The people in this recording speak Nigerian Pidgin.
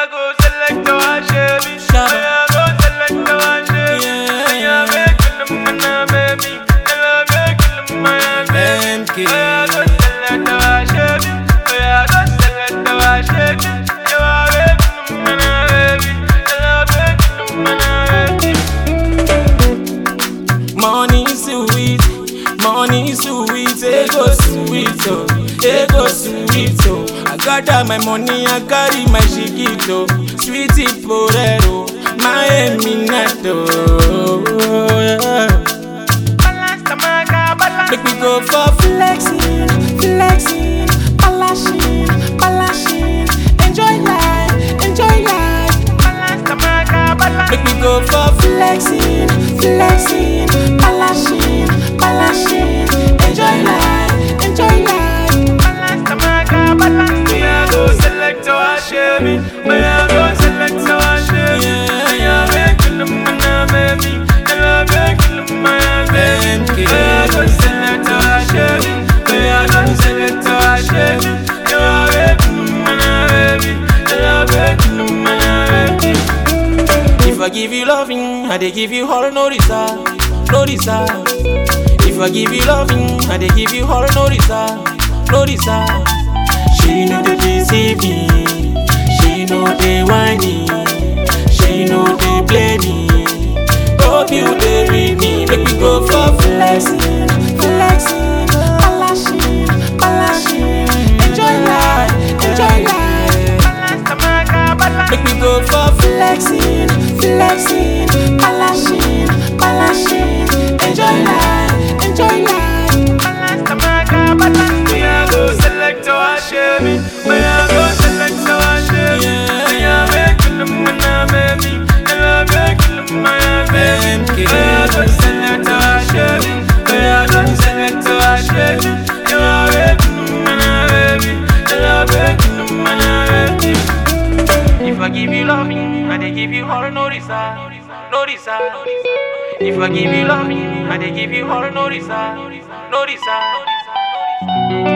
I go select our shabby. I go select our shabby. I make them my baby. I make them my baby. I go select our shabby. I go select our shabby. I make them my baby. I make them my baby. Money sweet, money sweet, ego sweet, oh, ego sweet, oh. I got all my money, I carry my chiquito, sweetie porero, my eminato. Yeah. Make me go for flexing, flexing, balashing, balashing, enjoy life, enjoy life. Make me go for flexing, flexing, balashing, balashing, enjoy life, enjoy life. Me I go select our shabby. Me I go select our shabby. Me I make them my baby. Me I make them my baby. Me I go select our shabby. Me I go select our shabby. Me I make them my baby. Me I make them my baby. If I give you loving, I dey give you all no reserve, no reserve. If I give you loving, I dey give you all no reserve, no reserve. She know they deceive me, she know they whiny, she know they play me. Hope you they read me, make me go for flexing, flexing, balashing, balashing. Enjoy life, enjoy life. Make me go for flexing, flexing, balashing, balashing. Enjoy life, enjoy life. Me I go select our shabby. Me I go select our shabby. Me I make them my baby. Me I make them my baby. Me I go select our shabby. Me I go select our shabby. Me I make them my baby. Me I make them my baby. If I give you loving, I dey give you all no reserve, no reserve. If I give you loving, I dey give you all no reserve, no reserve.